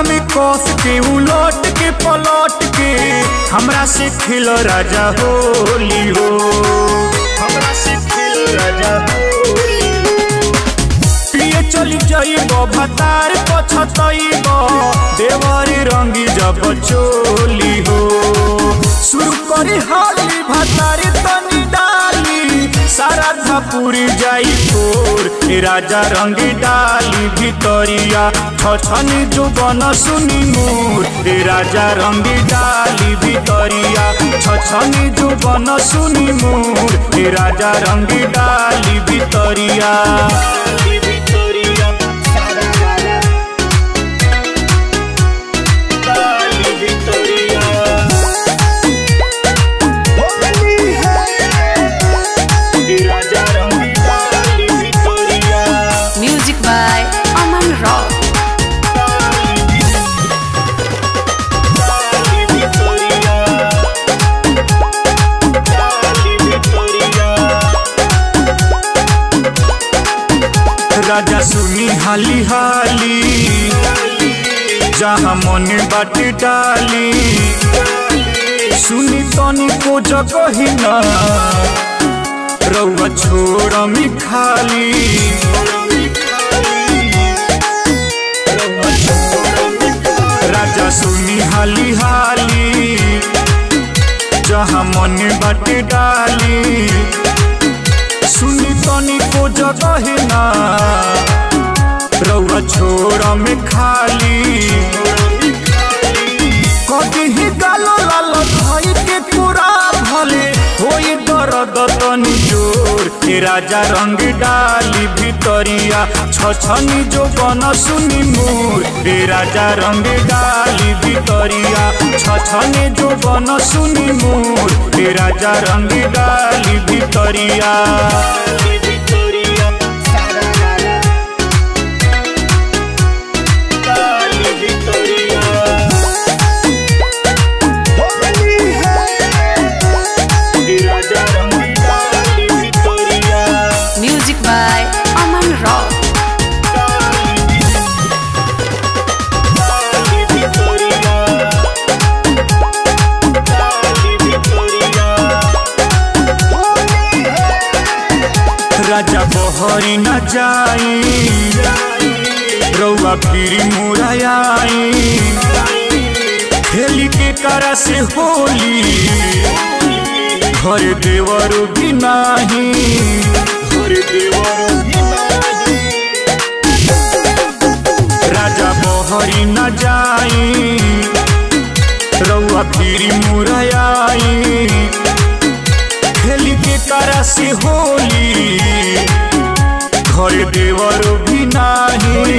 में कस के उलट के पलट के हमरा से खेल राजा होली हो हमरा से खेल राजा होली हो पिए चली जाइब भतार पछतइब देवरी रंगी जब चोली हो शुरू करी हाली भतारी तनी डाली सारा धपुरी जाई तोर ए राजा रंगी डाली भितरिया छछनी जुबन सुनी मोर ए राजा रंगी डाली भितरिया छछनी जुबन सुनी मोर ए राजा रंगी डाली भितरिया Music by Aman Rock. राजा सुनी हाली हाली जहाँ मन बाट डाली सुनी तनी को जगह ना रउआ छोड़ मी खाली राजा सुनी हाली हाली जहाँ मन बाट डाली सुनी तनी को जगह ना रउआ छोड़ में खाली कभी ही गालो लाल भाई के पूरा भले होई दर्द तनी जोर के राजा रंग डाली भितरिया छछनी जो बन सुनी मोर रे राजा रंग डाली भितरिया छछनी जो बन सुनी मोर रे राजा रंग डाली भितरिया Music by Aman Rock. राजा बहरी न जाई रउआ फिर मुराई खेली के करा से होली घर देवर भी नाही घर देवर भी नाही राजा बहरी न जाई रउआ फिर मुराई खेली के करा से होली घर देवर भी नाही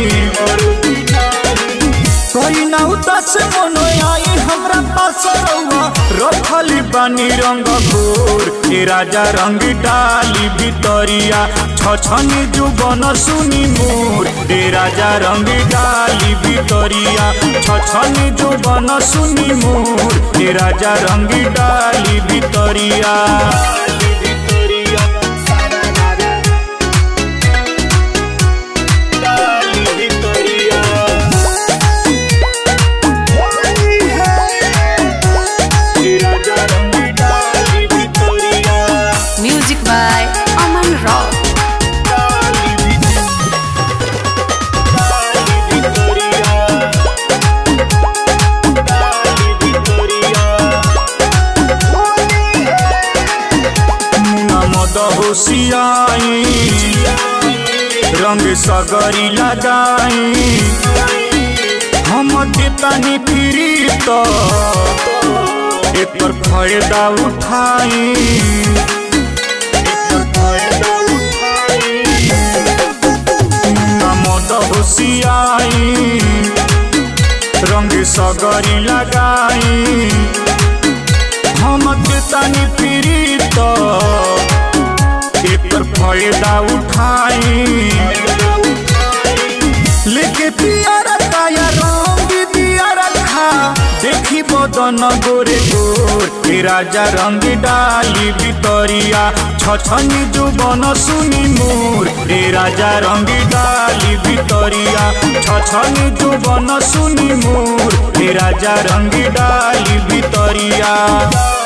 कोई ना उदास मन आई हमरा पास रउआ रखली बानी रंग घोर के राजा रंग डाली भितरिया छछनी जुबन सुनी मोर दे राजा रंग डाली भितरिया छछनी जुबन सुनी मोर दे राजा रंग डाली भितरिया Music by Aman Rock. मुना मद होशियाई रंग सगरी लगाई हम देतानी फिरी तो एकर फायदा उठाई एकर फायदा उठाई मुना मद होशियाई रंग सगरी लगाई हम देतानी फिरी तो एकर फायदा उठाई लेके पियारा काया रंग दिया रखा देखी बदन गोरे गोर ए राजा रंग डाली भितरिया छछनी जुबन सुनी मोर रे राजा रंगी डाली भितरिया छछनी जुबन सुनी मोर रे राजा रंगी डाली भितरिया